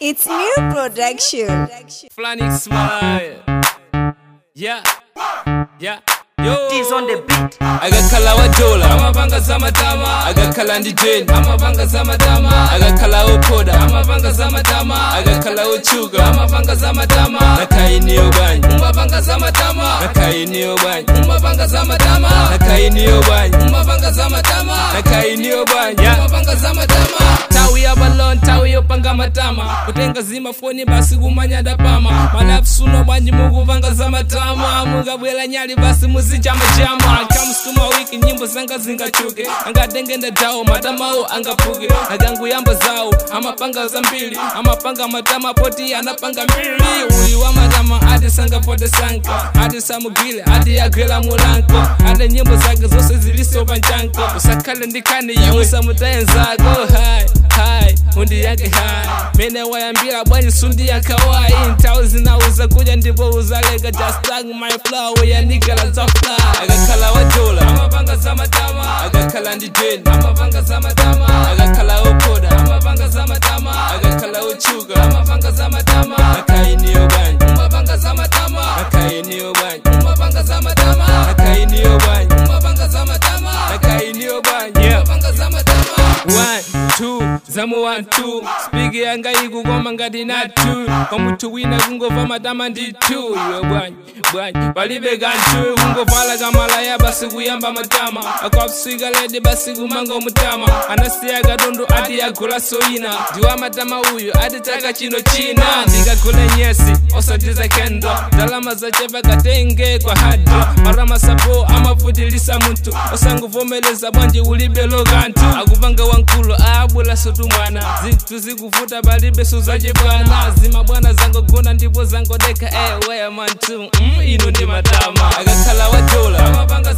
It's new production. Flanic Smile. Yeah. Yeah. Yo. He's on the beat. agakhala wadola amapanga zamatama agakhala ndi jeni amapanga zamatama agakhala ophoda amapanga zamatama agakhala otchuka amapanga zamatama nakhainiyo bwanyi umapanga zamatama nakhainiyo bwanyi umapanga zamatama nakhainiyo bwanyi umapanga zamatama nakhainiyo bwanyi umapanga zamatama tawi yabalon tawi yopanga matama kutenga zimafoni basi kumanyada pama malapsuno bwanji mukupanga zamatama mukabwera nyali basi muzichamachama kamsukuma wiki nyimbo zanga zingachuke angatengenda tawo matamawo angaphuke akanguyamba zawo amapanga zambiri amapanga matama poti anapanga mbiri uyu wa matama ati sangapote sanka ati samugwile ati agwela mulanko ati nyimbo zake zonse ziliso panchanko usakhale ndikhani iwe samutaye nzako hai hai undi yake hai mene wayambira bwanyi sundi yakawai nthawi zinauza kuja ndipo uzaleka just like my flow yanikala za fly akakhala wadola amapanga zamatama akakhala ndi jeni amapanga zamatama akakhala ophoda amapanga zamatama akakhala otchuka amapanga zamatama nakhainiyo bwanyi umapanga zamatama nakhainiyo bwanyi umapanga zamatama nakhainiyo bwanyi umapanga zamatama nakhainiyo bwanyi umapanga zamatama one two zamu one two spiki yanga ikukoma ngati na two kwa munthu wina kungova matama ndi two iwe bwanyi bwanyi palibe kanthu kungovala kamalaya basi kuyamba matama akwapsika ledi basi kumanga mutama anasiya katundu ati agula soina ndiwa matama uyu ati chaka chino china ndikagula nyesi osatiza kendo ndalama zachepa katenge kwa hado marama sapo amafutilisa munthu osanguvomeleza bwanji ulibelo kanthu akupanga wankulu aabwela sotu mwana zinthu zikuvuta palibe suzachibwana zimabwana zangogona ndipo zangodeka ewe manthu mm, inu ndi matama akakhala wadola amapanga